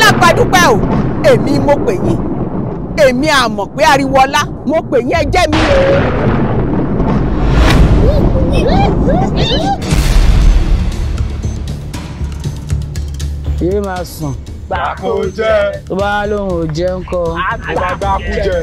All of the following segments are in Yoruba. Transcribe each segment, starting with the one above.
alágbádúpẹ́ o èmi mo pè yín èmi àmọ̀ pé ariwo ọlá mo pè yín ẹ jẹ́ mi o. yéé máa sùn Gbàkó jẹ́. tó bá lóun ò jẹ́ ńkọ́. Gbàgbàkú jẹ́.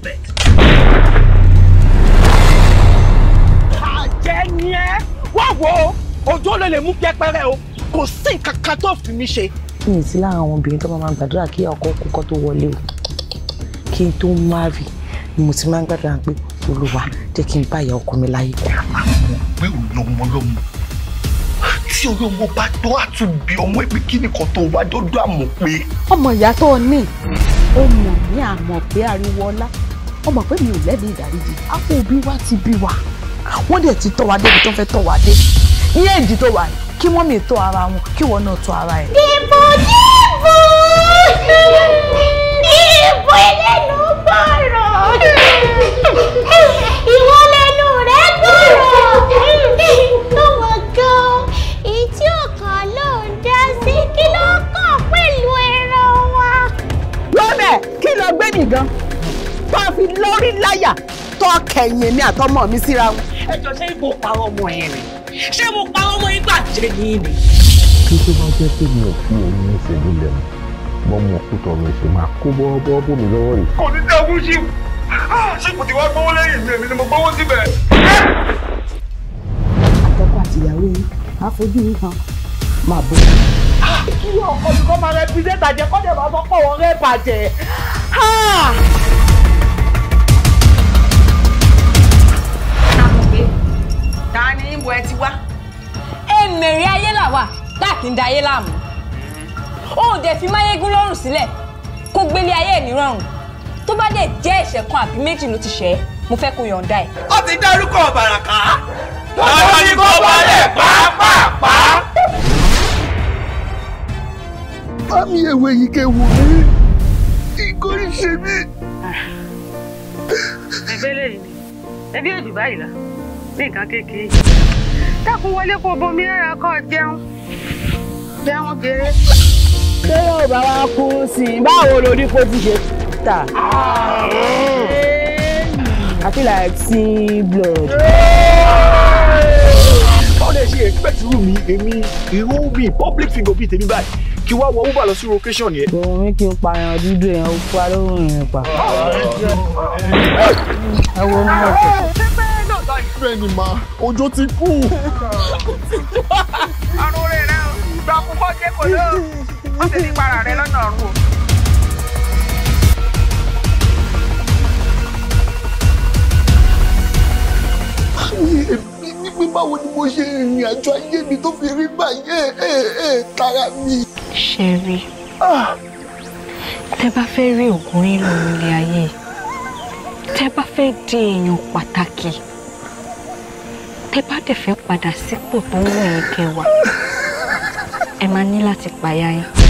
àjẹ́ ni ẹ́ wá wo òjò lè lè mú pẹ́pẹ́rẹ́ o kò sí nǹkan kan tó fi mí ṣe. mi ì sí lára àwọn obìnrin tó máa máa gbàdúrà kí ọkọ kúkọ tó wọlé o kí n tó márì ni mo ti máa ń gbàdúrà pé olúwa jẹ́ kí n bá ìyá ọkọ mi láyé. pé ò lọmọ lọmọ tí orí ọmọ bá tó àtúnbí ọmọ ẹgbẹ́ kí nìkan tó wá dọ́dọ̀ àmọ̀ pé ọmọ ìyá tó o ní ó mọ̀ ní àmọ̀ pé ariwo ọlá ọmọ pé mi ò lẹ́bi ìdáríjì àpò òbí wa ti bí wa wọ́n dẹ̀ ti tọ́ wa débi tó fẹ́ tọ́ wa dé ní èjì tó wà yìí kí wọ́n mi tọ́ ara wọn kí wọ́n náà tọ́ ara ẹ̀. Dìbò dìbò dìbò ẹlẹ́nu gbọ́rọ̀ ìwọ lẹ́nu rẹ̀ gbọ́rọ̀ ọmọ gan ìtí ọkàn ló ń dá sí kí ló kàn pẹ̀lú ẹran wa. lọ́bẹ̀ kí lọ gbé mi gan tó a fi lórí láyà tó kẹ̀yìn èmi àtọmọ mi síra wọn. ẹ jọ ṣé ibo parọ́ ọmọ yẹn ni ṣé mo parọ́ ọmọ yín gbà jẹ́ yín ni. kí tó bá jẹ́ pé mi ò fi òun ní ìṣèlú lẹ́nu bọ́ mo kú tọrọ ìṣe máa kó bọ́ọ́bọ́ bò mí lọ́wọ́ yìí. kò ní dá ogún sí ṣé kò ti wá gbówó lẹ́yìn mi èmi ni mo gbówó síbẹ̀. àtọkọ àtìyàwó yìí á fojú yìí kan máa bọ. kí ọkọ mi kọ́ máa rẹ pírẹ́tà jẹ kọ́ dẹ̀ máa sọ pé òun rẹ bàjẹ́. ta ni ibo ẹ ti wá. èmèrè ayé là wà láàkì ń da ayé láàmú ó dẹ̀ fi máyégún lọ́rùn sílẹ̀ kó gbélé ayé ẹ̀ nírọ̀rùn tó bá dẹ̀ jẹ́ ẹ̀ṣẹ̀ kan àbí méjì ló ti ṣẹ̀ ẹ́ mo fẹ́ kó yọ̀ǹda ẹ̀. ó ti dárúkọ bàràkà. lọ́jọ́ ní kò balẹ̀ pàápàá. Àmì ewé yìí kẹ́ wò mí. Ìgòrí ṣe mí. ẹgbẹ́ lẹ́yìn ni ẹbí òjò báyìí la ní nǹkan kékeré dákun wọlé kó bomi rárá kó jẹun jẹun jèrè. ṣé yóò bá wa kú sí i báwo lórí kó ti ṣe tà. I feel like seeing blood. báwo lè ṣe expect irú mi èmi irú mi public figure bíi tèmi báyìí kí wá wọ uber lọ sí location yẹn. òun mi kí n pààyàn dúdú èèyàn ó pa lóhùn ìrìn pa. ẹ wo ní ọ̀sẹ̀. Bẹ́ẹ̀ ni màá, ọjọ́ ti kú. ọrùn rẹ rẹ o gbọ́ púpọ̀ jẹ́ kò ló wọ́n ti ní para rẹ lọ́nà ọ̀run o. Èmi ní pé báwo ni mo ṣe ìrìn àjò ayé mi tó fi rí báyé tara mi. ṣẹ́rí tẹ́ bá fẹ́ rí ògùn nínú ilé ayé tẹ́ bá fẹ́ di èèyàn pàtàkì tẹ́ bá dẹ̀ fẹ́ padà sípò tó ń wọ̀ yín kẹwàá ẹ máa ní láti pàyà yín.